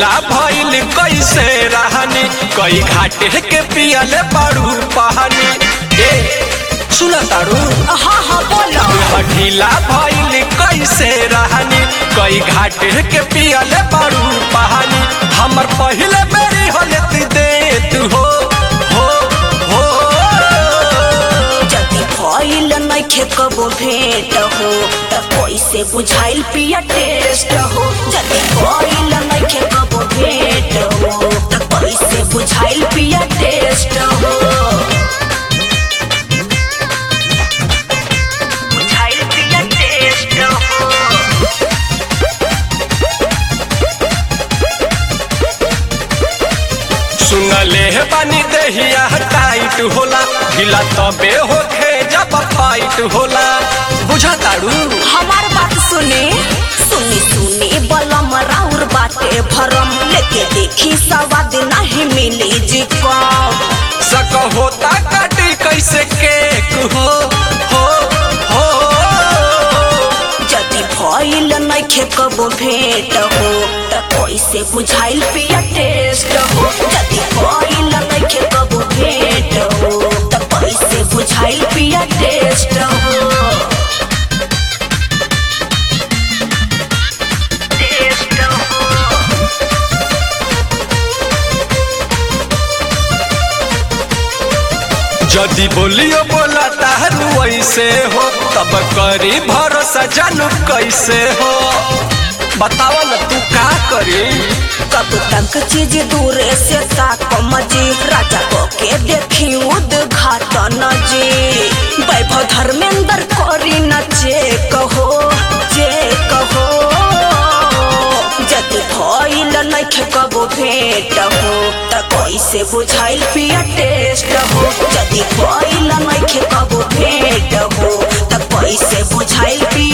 ढीला भइल कैसे रहनी कई घाटे के पियले पड़ू पहानी ए सुन तारू हाँ हाँ बोलो ढीला भइल कैसे रहनी कई घाटे के पियले पड़ू पहानी हमर पहले मेरी होले दे तू हो हो हो जदि भइल नइखे कबो भेंट हो त कैसे बुझाइल पिया टेस्ट हो जदि भइल नइखे कबो भेंट हो त कैसे बुझाइल पिया टेस्ट हो बुझाइल पिया टेस्ट हो सुनले हे बानी देहिया टाइट होला ढीला तबे होखे जब फाइट होला बुझा तारू हमार बात सुने सुनी सुनी बलम राउर बाटे भरम लेके देखी सवाद नहीं मिली जी कब सक होता काटी कैसे केक हो हो हो जदि भइल नइखे कबो भेंट हो त कैसे बुझाइल पिया टेस्ट हो जदि भइल नइखे कबो भेंट हो त कैसे बुझाइल पिया टेस्ट हो टेस्ट हो जदि बोलियो बोला तारू ऐसे हो तब करी भरोसा जानू कैसे हो बताव न तू का करी कब तक चीज दूरे से ताकम जी राजा को के देखी उद्घाटन जी वैभव धर्मेंद्र करी न चेक हो चेक हो जदि भइल नइखे कबो भेंट हो त कैसे बुझाइल पिया टेस्ट हो जदि भइल नइखे कबो भेंट हो त कैसे बुझाइल पिया